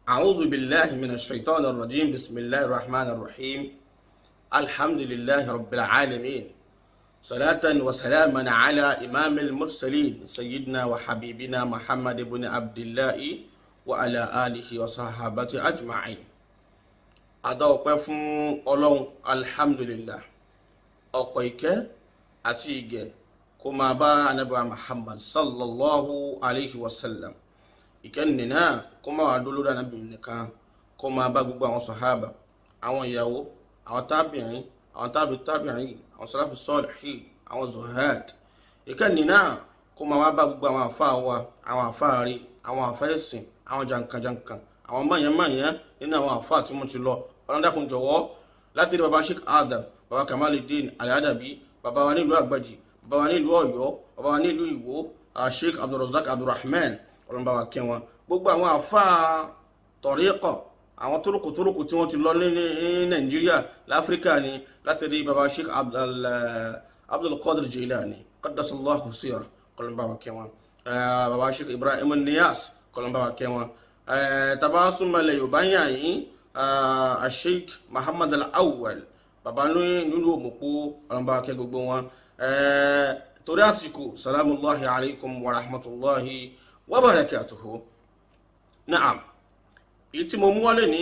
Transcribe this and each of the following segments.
أعوذ بالله من الشيطان الرجيم بسم الله الرحمن الرحيم الحمد لله رب العالمين صلاة وسلاما على إمام المرسلين سيدنا وحبيبنا محمد بن عبد الله وعلى آله وصحابته أجمعين adá ọpẹ́ fún Ọlọ́run alhamdulillah ọ̀pọ̀ ìkẹ́ àti ìgẹ̀ kó máa bá anábàá muhammad sallallahu alayhi wa sallam ìkẹ́ni náà kó máa wà lórí anábì nìkan kó máa bá gbogbo àwọn sàhábà àwọn ìyàwó àwọn tábìrin àwọn tábì tábìrin àwọn sàláfì salihin àwọn zuhad ìkẹ́ni náà kó máa wá bá gbogbo àwọn àfáà wa àwọn àfáà rí àwọn àfáà ẹ̀sìn àwọn jankan-jankan àwọn mọ̀nyẹ́mọ̀nyẹ́ nínú àwọn àfáà tí wọ́n ti lọ ọlọ́dàkùn jọ̀wọ́ láti rí baba sheikh adam baba kamaluddin aladabi baba wa nílùú àgbàjì baba wa nílùú ọ̀yọ́ baba wa nílùú ìwó sheikh abdulrasaq abdulrahman ọlọ́mọba wa kẹ́ wọn gbogbo àwọn àfáà tọ̀ríkọ̀ àwọn tórókò tórókò tí wọ́n ti lọ ní nàìjíríà láfíríkà ni láti rí baba sheikh abdulkadir jilani qaddasallahu sira ọlọ́mọba wa kẹ́ wọn baba sheikh ibrahim niyas ọlọ́mọba wa kẹ́ wọn tàbá súnmọ́lẹ̀ yorùbá yàn yín asheik muhammad al-awwal baba nínú òmùpó ọlọ́mọba akẹ́ gbogbo wọn torí àsìkò salamullahi alaikum wa rahmatullahi wa barakatuhu na'am èyí tí mo mú wọlé ní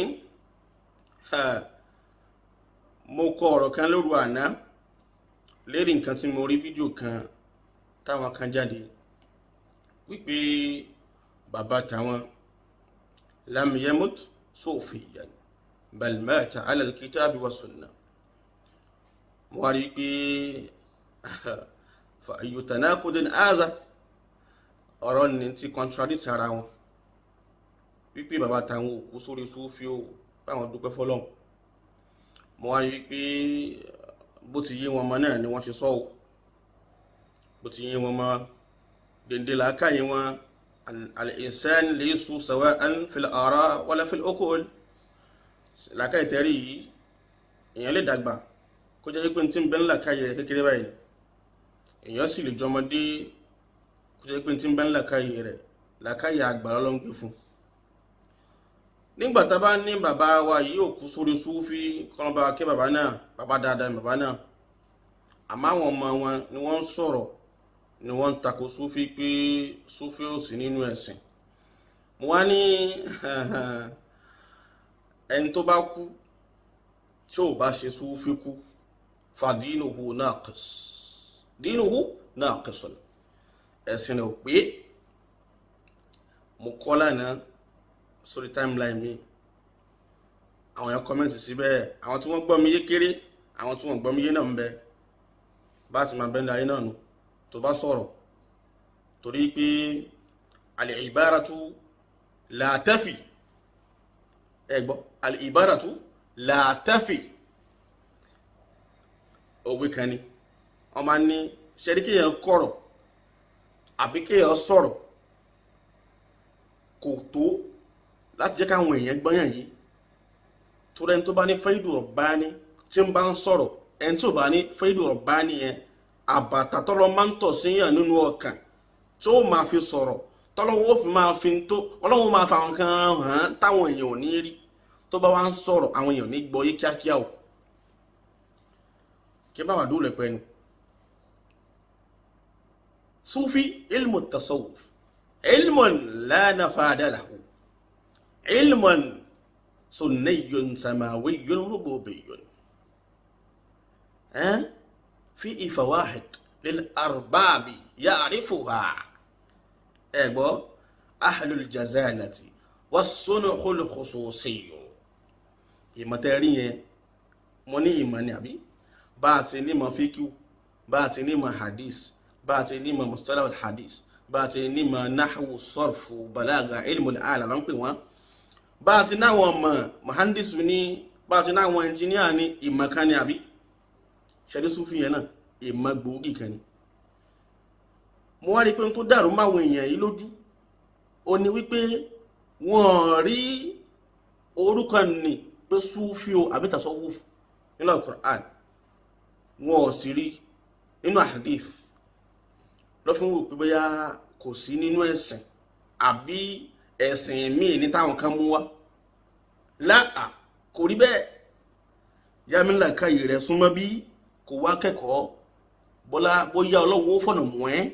mo kọ ọ̀rọ̀ kan lóru àná lérí nǹkan tí mo rí fídíò kan táwọn kan jáde wípé bàbá táwọn lam yamut sufiyan bal mata ala alkitabi wa sunna mo wá rí i pé fa ayu tanaqudin aza ọ̀rọ̀ ní ti contradict ara wọn wípé bàbá táwọn òkú sórí súfì ó báwọn dúpẹ́ fọlọ́n mo wá rí i pé bó ti yé wọn mọ náà ni wọ́n ṣe sọ ọ́ bó ti yé wọn mọ dèndé làákàyè wọn al-insan laysu sawa'an fil ara wala fil uqul làákàyè tẹ́rì yìí èèyàn lè dàgbà kó jẹ́ pé tí ń bẹ ńlàkàyè rẹ̀ kékeré báyìí èèyàn sì lè jọmọdé kó jẹ́ pé tí ń bẹ ńlàkàyè rẹ̀ làákàyè àgbà ló ń gbé fún nígbà tá a bá ní bàbá wa yìí ò kú sórí súfì kọ́nà bá ké bàbá náà bàbá dáadáa bàbá náà àmọ́ àwọn ọmọ wọn ni wọ́n ń sọ̀rọ̀ ni wọ́n ń tako súfì pé súfì ò sí nínú ẹ̀sìn mo wá ní ẹni tó bá kú tí ò bá ṣe súfì kú fàdínùhù naqis dínùhù naqisun ẹ̀sìn ò pé mo kọ́ lánàá sórí timeline mi àwọn èèyàn kọ́mẹ́ǹtì síbẹ̀ àwọn tí wọ́n gbọ́ mi yé kéré àwọn tí wọ́n gbọ́ mi yé náà ń bẹ bá a sì máa bẹ́ẹ̀ láyé náà nù tó bá sọ̀rọ̀ torí pé al-ibaratu la tafi ẹ gbọ́ al-ibaratu la tafi òwe kan ni wọ́n máa ní ṣẹ́rí kéèyàn kọ̀rọ̀ àbí kéèyàn sọ̀rọ̀ kò tó láti jẹ́ káwọn èèyàn gbọ́yàn yìí tó rẹni tó bá ní faidu rabbani tí ń bá ń sọ̀rọ̀ ẹni tí ò bá ní faidu rabbani yẹn àbàtà tọ́lọ́ máa ń tọ̀ síyàn nínú ọkàn tí ó máa fi sọ̀rọ̀ tọ́lọ́wọ́ fi máa fi tó ọlọ́wọ́ máa fa àwọn kan hàn táwọn èèyàn ò ní rí tó bá wá ń sọ̀rọ̀ àwọn èèyàn ní gbọ́ yé kíákíá o kí bá wà dúró lẹ́pẹ́ nu sufi ilmu tasawuf ilmun la nafada lahu علم سني سماوي ربوبي ها في فواحد للأرباب يعرفها أبو أهل الجزالة والصنع الخصوصي ìmọ̀tẹ́rí mo ní ìmọ̀ ni àbí bá a ti ní mọ̀ fíkíw bá a ti ní mọ̀ hadith bá a ti ní mọ̀ mustalah hadith bá a ti ní mọ̀ nahwu sarfu balaga ilmu al-ala ló ń pè wọ́n bá a ti náwọn ọmọ mohandis ní bá a ti náwọn ẹnjìníà ní ìmọ̀ kan ní àbí ṣẹ́dí súnfì yẹn náà ìmọ̀ gbòógì kan ní mo wá rí pé tó dàrú máwọn èèyàn yìí lójú ó ní wípé wọ́n rí orúkọ ní pé súnfì o àbí tasawuf nínú Al-Qur'an wọn ò sì rí nínú hadith lọ́fún wò pé bóyá kò sí nínú ẹ̀sìn àbí ẹ̀sìn míì ní táwọn kan mú wá láà kò rí bẹ́ẹ̀ yamila káyè rẹ̀ súnmọ́ bí kò wá kẹ́kọ̀ọ́ bọ́lá bóyá ọlọ́run ó fọ̀nà mọ́ ẹ́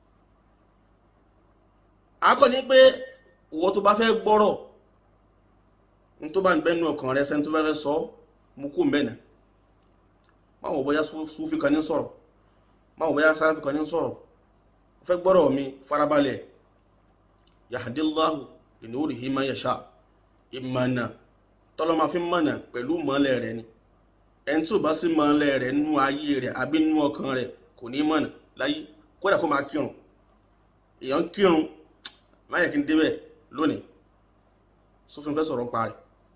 akọ́ ni pé ìwọ tó bá fẹ́ gbọ́rọ̀ ní tó bá ń bẹ́nu ọkàn rẹ sẹ́ni tó bá fẹ́ sọ mú kú mbẹ́nà máa wọ bóyá súnfì kan ní sọ̀rọ̀ máa wọ bóyá sáfì kan ní sọ̀rọ̀ fẹ́ gbọ́rọ̀ mi farabalẹ̀ yahdillahu linurihi ma yasha ìmọ̀nà tọ́lọ́mà fi mọ̀nà pẹ̀lú mọ́lẹ̀ rẹ̀ ni ẹni tí ò bá sí mọ́lẹ̀ rẹ̀ nínú ayé rẹ̀ àbí nínú ọkàn rẹ̀ kò ní mọ̀nà láyé kódà kó máa kírun èèyàn kírun má yẹ kí n débẹ̀ lónìí sófin fẹ́ sọ̀rọ̀ ń parẹ́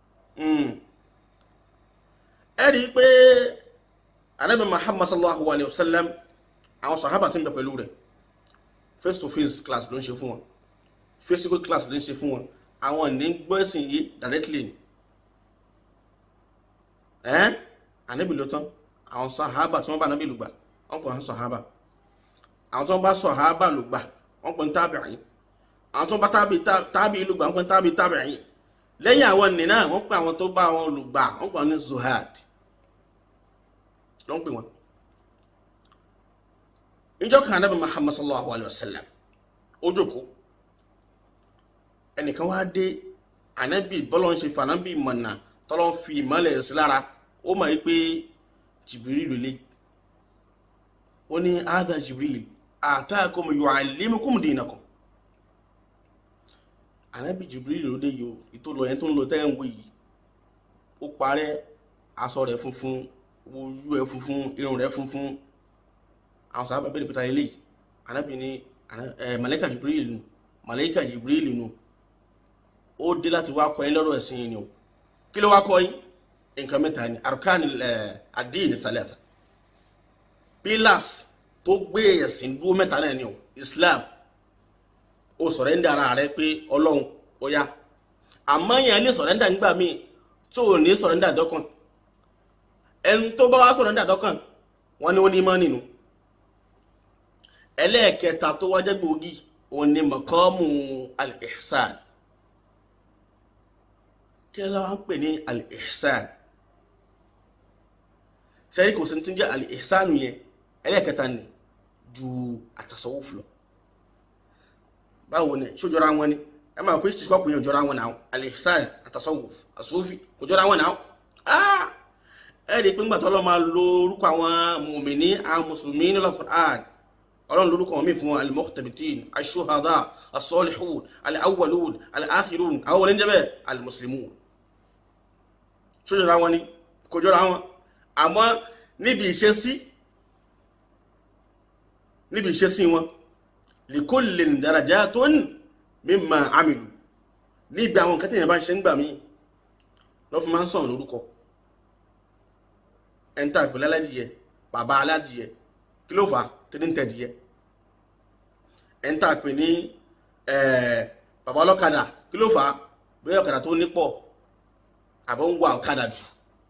ẹ rí i pé Ànábì Muhammad sallallahu alayhi wa sallam àwọn sàhábà tí ń bẹ pẹ̀lú rẹ̀ face to face class ló ń ṣe fún wọn physical class ló ń ṣe fún wọn àwọn ní gbọ́nsìn yìí directly ni ẹ́n ànábì ló tán àwọn sàhábà tí wọ́n bá ànábì lùgbà wọ́n pè wọ́n sàhábà àwọn tí wọ́n bá sàhábà lùgbà wọ́n pè ní tábìrì àwọn tí wọ́n bá tábì lùgbà wọ́n pè ní tábì tábìrì lẹ́yìn àwọn nì náà wọ́n pè àwọn tó bá wọn lùgbà wọ́n pè wọ́n ní zuhad ló ń pè wọ́n. ìjọ kan ànábì muhammad sallallahu alayhi wa sallam ó jókòó ẹnìkan wá dé ànábì bọ́lọ̀ ń ṣe fànábì mọ̀nà tọ́lọ́ ń fi ìmọ̀lẹ̀ sí lára ó mọ̀ pé jìbìrì lólé ó ní ádá jìbìrì ataakum yuallimukum dinakum ànábì jìbìrì lóde yìí ìtòlọ yẹn tó ń lọ tẹ́ ń wò yìí ó parẹ́ aṣọ rẹ̀ funfun ojú ẹ̀ funfun irun rẹ̀ funfun àwọn sábà bẹ̀rẹ̀ pẹ̀tà ilé ànábì ní màláíkà jìbìrì nù màláíkà jìbìrì nù ó dé láti wá kọ́ yín lọ́rọ̀ ẹ̀sìn yìí ni o kí ló wá kọ́ yín nǹkan mẹ́ta ni arkan ad-din thalatha pillars tó gbé ẹ̀sìn dúró mẹ́ta náà ni o islam ó sọ̀rẹ́ndà ara rẹ pé ọlọ́run ó yá àmọ́ yẹn lè sọ̀rẹ́ndà nígbà míì tó ò ní sọ̀rẹ́ndà dọ́kàn ẹni tó bá wá sọ̀rẹ́ndà dọ́kàn wọ́n ní ó ní mọ́ nínú ẹlẹ́ẹ̀kẹta tó wájẹ́ gbòógì òun ni maqamu al-ihsan kí ló ń pè ní al-ihsan sẹ́rí kò sí ti ń jẹ́ al-ihsan yẹn ẹlẹ́ẹ̀kẹta ni ju at-tasawuf lọ báwo ni ṣó jọra wọn ni ẹ máa pé ṣíṣkọ́pù yẹn jọra wọn náà al-ihsan at-tasawuf as-sufi kò jọra wọn náà ẹ rí i pé ńgbà tó lọ́ máa lo orúkọ àwọn mùmìnì àwọn mùsùlùmí nínú Al-Qur'an ọlọ́run lórúkọ wọn mí fún wọn al-muqtabitin ash-shuhada as-salihun al-awwalun al-akhirun àwọn wọlé ń jẹ́ bẹ́ẹ̀ al-muslimun ṣó jọra wọn ni kò jọra wọn àmọ́ níbi ìṣesí níbi ìṣesí wọn likullin darajatun mimma amilu níbi àwọn nǹkan tẹ̀yìn bá ń ṣe ń gbà mí lọ́ fún máa ń sọ̀rọ̀ lórúkọ ẹ̀ńtà ìpínlẹ̀ aládìyẹ bàbá aládìyẹ kí ló fà á tẹ́lẹ̀ ń tẹ̀dìyẹ ẹ̀ńtà pè ní bàbá ọlọ́kadà kí ló fà á bóyá ọ̀kadà tó nípọ̀ àbọ̀ ń wà ọ̀kadà jù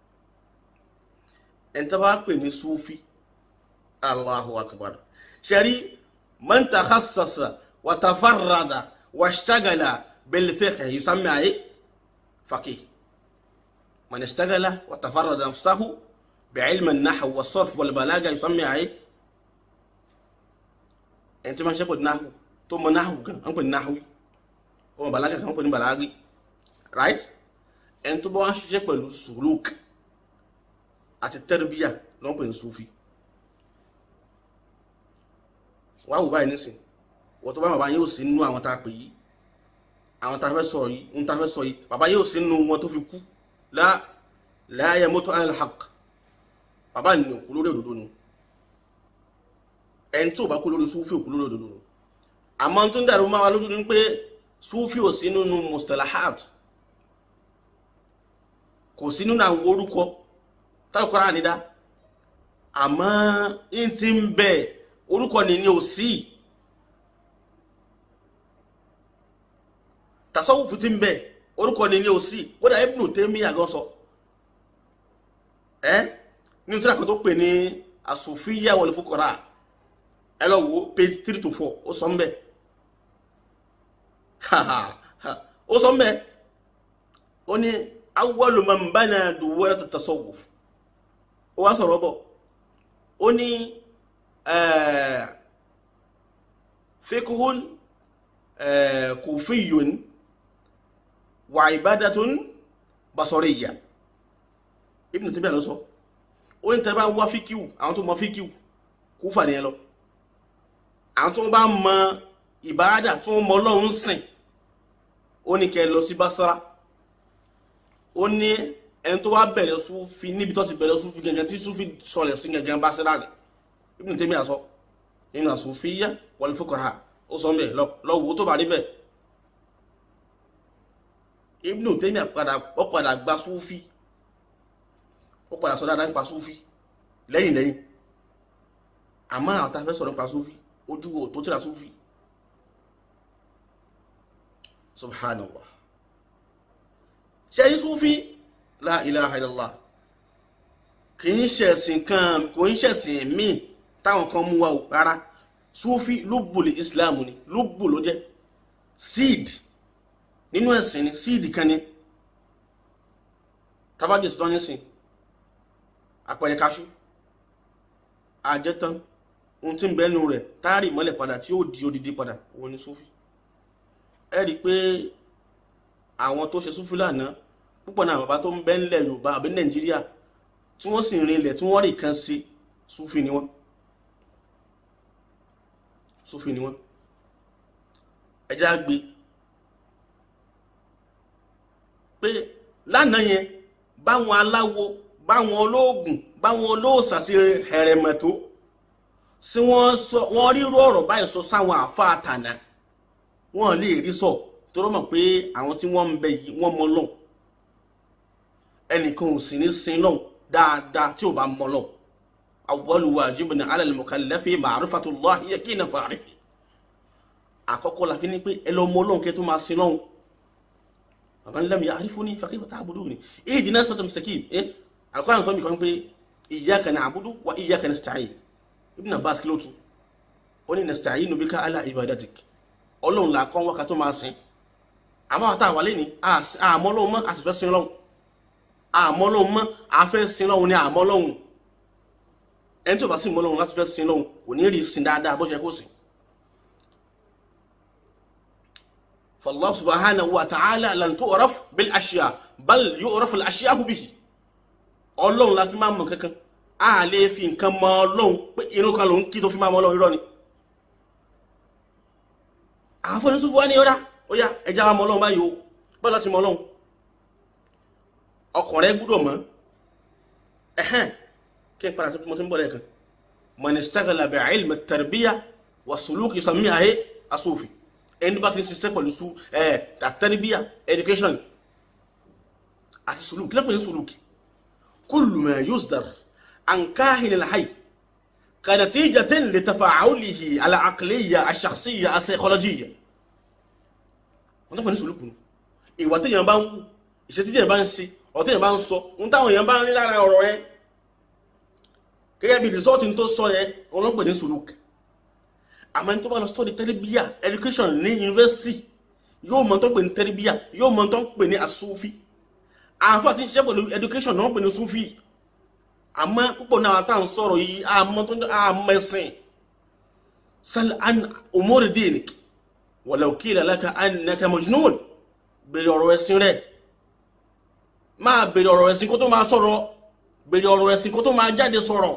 ẹ̀ńtà bá pè ní sufi allahu akbar ṣẹ́rí man takhassasa wa tafarrada wa ishtagala bil fiqh yusammi ayé faqih man ishtagala wa tafarrada nafsahu بعلم النحو والصرف والبلاغة يسمى ايه ẹni tí wọ́n ṣe pọ̀ ní náhù tó mọ náhù kan wọ́n pè ní náhù ọmọ bàlágà kan wọ́n pè ní bàlágì right ẹni tó bá wọ́n ṣiṣẹ́ pẹ̀lú suluk àti tẹ́rìbíyà lọ́n pè ní sufi wọ́n á wò báyìí nísìn wọ́n tó bá bàbá yóò sí nínú àwọn tá a pè yìí àwọn tá a fẹ́ sọ yìí ń tá a fẹ́ sọ yìí bàbá yóò sí nínú wọn tó fi kú la la yamutu ala al-haqq bàbá ni òkú lórí òdodo nu ẹni tí ò bá kú lórí súfì òkú lórí òdodo nu àmọ́ tó ń dàrú máa wá lójú ni pé súfì ò sí nínú mustalahat kò sí nínú àwọn orúkọ táwọn kọ́ra ànídá àmọ́ ń ti ń bẹ orúkọ ni ni ò sí tasawufu ti ń bẹ orúkọ ni ni ò sí kódà Ibnu Taymiyyah gan sọ ẹ́ eh? ní tí a kò tó pè ní asòfíyà wal fuqara ẹ lọ wo page three to four ó sọ mbẹ ó sọ mbẹ ó ní awwalu man bana duwwara tasawuf ó wá sọ̀rọ̀ bọ̀ ó ní fiqhun kufiyun wa ibadatun basariyya Ibn Taymiyyah ló sọ ó ní tẹ́ bá wá fíkíù àwọn tó mọ fíkíù Kúfà ní ẹ lọ àwọn tó bá mọ ìbáadà tó mọ Ọlọ́run sìn ó ní kẹ́ lọ sí Basra ó ní ẹni tó wá bẹ̀rẹ̀ Súfì níbi tó ti bẹ̀rẹ̀ Súfì gẹ́gẹ́ tí Súfì sọlẹ̀ sí gẹ́gẹ́ Basra rẹ̀ Ibn Taymiyyah sọ nínú As-Sufiyya wal Fuqaha ó sọ mẹ́ lọ́wọ́ tó bá rí bẹ́ẹ̀ Ibn Taymiyyah padà ó padà gba Súfì ó padà sọ dáadáa nípa Súfì lẹ́yìn lẹ́yìn àmọ́ àwọn tàfẹ́ sọ̀rọ̀ nípa Súfì ojú wo tó tíra Súfì subhanallah ṣe yí Súfì la ilaha illallah kì í ṣẹ̀sìn kan kò í ṣẹ̀sìn míì táwọn kan mú wa o rárá Súfì lóbùlì Islam ni lóbù ló jẹ́ seed nínú ẹ̀sìn ni seed kan ni tabajì sọ́tọ́ nísìn àpẹẹrẹ kaṣú àjẹtán ohun tí ń bẹ́nu rẹ̀ táàrí mọ́lẹ̀ padà tí ó di odidi padà òun ni Súfì ẹ rí i pé àwọn tó ṣe Súfì lánàá púpọ̀ náà bàbá tó ń bẹ ńlẹ̀ Yorùbá àbí Nàìjíríà tí wọ́n sì rin ilẹ̀ tí wọ́n rí kan sí Súfì ni wọ́n Súfì ni wọ́n ẹjẹ́ á gbé pé lánàá yẹn báwọn aláwo báwọn olóògùn báwọn olóòsà sí hẹrẹmẹtó sí wọ́n rírú ọ̀rọ̀ báyìí sọ sáwọn àfa àtànà wọ́n lè rí sọ tó rọ́mọ̀ pé àwọn tí wọ́n ń bẹ yìí wọ́n mọ lọ́hùn ẹnìkan ò sì ní sin lọ́hùn dáadáa tí ò bá mọ lọ́hùn awwalu wajibin ala al-mukallafi ma'rifatullahi yakina fa'rifi àkọ́kọ́ la fi ní pé ẹ lọ mọ lọ́hùn kẹ́ tó máa sin lọ́hùn man lam ya'rifuni fa kayfa ta'buduni ihdina siratal mustaqim eh alquran sọ mi kan pé iyyaka na'budu wa iyyaka nasta'in ibn abbas kí ló tú ó ní nasta'inu bika ala ibadatik ọlọ́run là kọ́ wákà tó máa sìn àmọ́ àwọn táwọn wálé ní àmọ́ lọ́hùn mọ́ àti fẹ́ sin lọ́hùn àmọ́ lọ́hùn mọ́ àfẹ́ sin lọ́hùn ní àmọ́ lọ́hùn ẹni tí ó bá sì mọ́ lọ́hùn láti fẹ́ sin lọ́hùn kò ní rí sin dáadáa bó ṣe kó sìn فالله سبحانه وتعالى لن تعرف بالاشياء بل يعرف الاشياء به Ọlọ́run la fi máa mọ̀ kankan a lè fi nǹkan mọ̀ Ọlọ́run pé inú kan ló ń kí tó fi máa mọ̀ Ọlọ́run irọ́ ni àfọ̀ní sùn fún wa ní ọ̀dá ó yá ẹja wa mọ̀ Ọlọ́run báyìí o bọ́lá ti mọ̀ Ọlọ́run ọkàn rẹ gbúdọ̀ mọ̀ ẹ̀hẹ́n kí n padà sí mo ti ń bọ̀ lẹ́ẹ̀kan man istaghala bi ilmi at-tarbiyya wa suluk yusammiha as-sufi ẹni bá ti ń ṣiṣẹ́ pẹ̀lú su ẹ̀ àtẹ́rìbíà education àti sùlùkì lẹ́pẹ̀ ní sùlùkì kullu ma yusdar an kahin al-hayy kanatijatin li tafa'ulihi al-aqliyya ash-shakhsiyya as-psychologiyya wọ́n tó pẹ̀ ní sùlùkù nù ìwà téèyàn bá ń wù ìṣe tí téèyàn bá ń ṣe ọ̀rọ̀ téèyàn bá ń sọ ń táwọn èèyàn bá ń rí lára ọ̀rọ̀ yẹn gẹ́gẹ́ bí rìsọ́ọ̀tì tó sọ yẹn wọ́n ló pè ní sùlùkì àmọ́ ní tó bá lọ study tẹ́rẹ́bíyà education ní university yóò mọ̀ tó pè ní tẹ́rẹ́bíyà yóò mọ̀ tó pè ní asúfí àwọn àti ṣiṣẹ́ pẹ̀lú education náà pè ní súfí àmọ́ púpọ̀ náà tá à ń sọ̀rọ̀ yìí àmọ́ tó ń àmọ́ ẹ̀sìn sal an umuri dinik walau qila laka annaka majnun bèrè ọ̀rọ̀ ẹ̀sìn rẹ̀ máa bèrè ọ̀rọ̀ ẹ̀sìn kó tó máa sọ̀rọ̀ bèrè ọ̀rọ̀ ẹ̀sìn kó tó máa jáde sọ̀rọ̀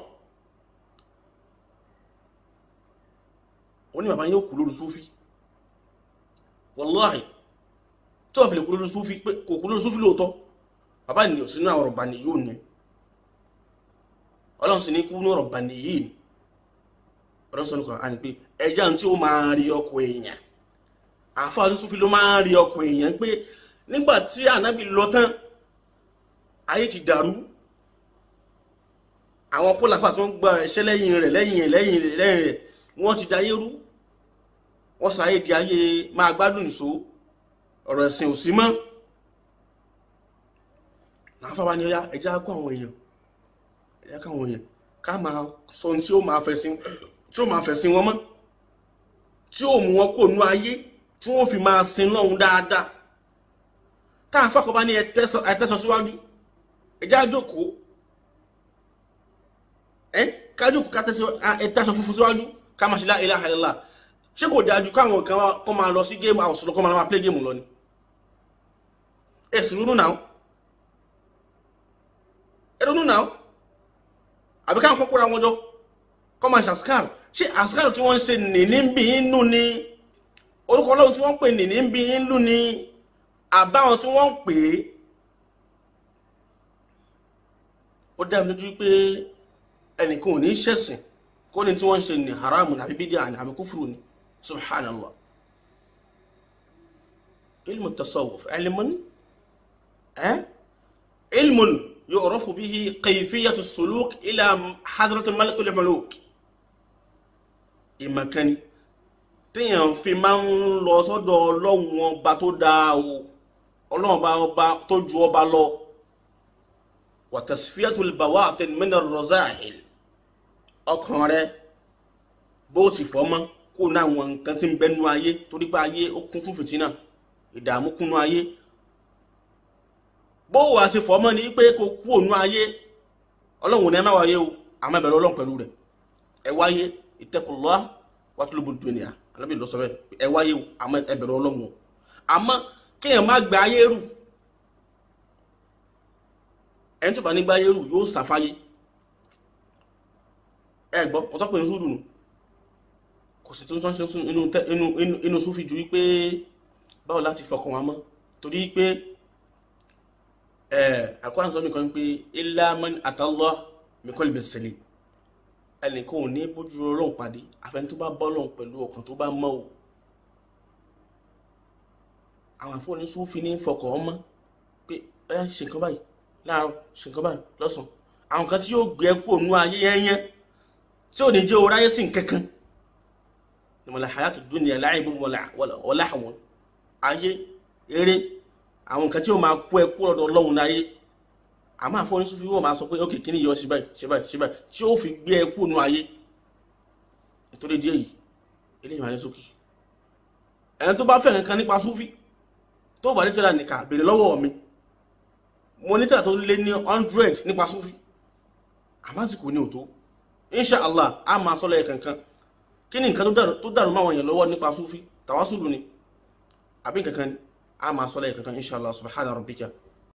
ó ní bàbá yóò kú lórí súfí wàláhì tí wọ́n fi lè kú lórí súfí pé kò kú lórí súfí lóòótọ́ bàbá ènìyàn sínú àwọn ọ̀rọ̀ bàní yóò ní ọlọ́run sì ní kú ní ọ̀rọ̀ bàní yìí ni ọlọ́run sọ nìkan àní pé ẹja tí ó máa rí ọkọ̀ èèyàn àfáà ní súfí ló máa rí ọkọ̀ èèyàn pé nígbà tí ànábì lọ tán ayé ti dàrú àwọn kólàfà tó ń gba ẹ̀ṣẹ́ lẹ́yìn rẹ̀ lẹ́yìn rẹ̀ lẹ́yìn rẹ̀ lẹ́yìn rẹ̀ wọ́n ti dayé rú wọ́n sọ ayé di ayé máa gbádùn nìṣó ọ̀rọ̀ ẹ̀sìn ò sí mọ́ láǹfà wa ni ó yá ẹjá kó àwọn èèyàn ẹjá kó àwọn èèyàn ká máa sọ ohun tí ó máa fẹ̀sìn tí ó máa fẹ̀sìn wọn mọ́ tí ó mú wọn kó nú ayé tí wọ́n fi máa sin lọ́hun dáadáa táà fàkọ́ bá ní ẹtẹ́sọ síwájú ẹjá jókòó ẹ kájókòó ẹtẹ́sọ funfun síwájú ká máa ṣe la ilaha illallah ṣé kò dájú káwọn kan kọ́ máa lọ sí géèmù àwòsàn kọ́ máa play géèmù lọ ni ẹ sì ronú náà ẹ ronú náà àbí káwọn kọ́ kóra wọn jọ kọ́ máa ṣe àsìkáàrù ṣé àsìkáàrù tí wọ́n ń ṣe nìní ń bí inú ni orúkọ ọlọ́run tí wọ́n ń pè nìní ń bí inú ni àbáwọn tí wọ́n ń pè é ó dá mi lójú pé ẹnìkan ò ní ṣẹ̀sìn kó ní tí wọ́n ń ṣe ní haramu àbí bídíà ní àbí kúfùrù ni subhanallah ilmu tasawuf ilmun eh ilmun yu'rafu bihi kayfiyatu suluk ila hadratu malikul muluk ìmọ̀kánni téèyàn fi máa ń lọ sọ́dọ̀ ọlọ́run ọba tó dáa o ọlọ́run ọba ọba tó ju ọba lọ wa tasfiyatul bawatin min ar-razahil ọkàn rẹ bó ti fọ́ mọ́ kó ní àwọn nǹkan tí ń bẹnu ayé torí pé ayé ó kún fún fìtínà ìdààmú kúnnú ayé bó wà sí fọ́ mọ́ ni pé kó kú ònú ayé ọlọ́run ní ẹ má wáyé o àmọ́ ẹ̀bẹ̀rẹ̀ ọlọ́run pẹ̀lú rẹ̀ ẹ wáyé ittaqullah watlubud dunya alábì lọ sọ bẹ́ẹ̀ ẹ wáyé o àmọ́ ẹ̀bẹ̀rẹ̀ ọlọ́run o àmọ́ kéèyàn má gba ayé rù ẹni tó bá ní gba ayé rù yóò sàfáyé ẹ gbọ́ wọ́n tọ́ pé ń súdùnù kò sí tó ń ṣe inú súnfì ju wípé báwo láti fọkàn wa mọ́ torí pé àkọ́ràn sọ nìkan pé illa man atallah bi qalbin salim ẹnìkan ò ní bójú ọlọ́run pàdé àfẹn tó bá bọ́lọ̀ pẹ̀lú ọkàn tó bá mọ́ o àwọn àfọwọ́ni súnfì ní fọkàn ọmọ pé ẹ ṣe nǹkan báyìí láàárọ̀ ṣe nǹkan báyìí lọ́sàn àwọn kan tí yóò gbé kú ònú ayé yẹnyẹn tí ò ní jẹ́ oráyé sí nkankan ni mọ̀lá hayatu dunya la'ibun wa lahwun ayé eré àwọn nǹkan tí ó máa kú ẹkú ọ̀dọ̀ ọlọ́run láyé àmọ́ àfọ́ní súnfí wọ́n máa sọ pé ókè kíní yọ sí báyìí sí báyìí sí báyìí tí ó fi gbé ẹkú nù ayé nítorí díẹ̀ yìí eléyìí máa ní sókè ẹni tó bá fẹ́ nǹkan nípa súnfí tó bá ní tẹ́lá nìkan béèrè lọ́wọ́ mi mo ní tẹ́lá tó lé ní hundred nípa súnfí àmọ́ àsìkò ní òtó inshallah a máa sọ́lọ̀ ẹ̀ kankan kí ni nǹkan tó dàrú máa wọ̀nyàn lọ́wọ́ nípa súfí tàwásùlù ni àbí kankan ni a máa sọ́lọ̀ ẹ̀ kankan inshallah subhana rabbika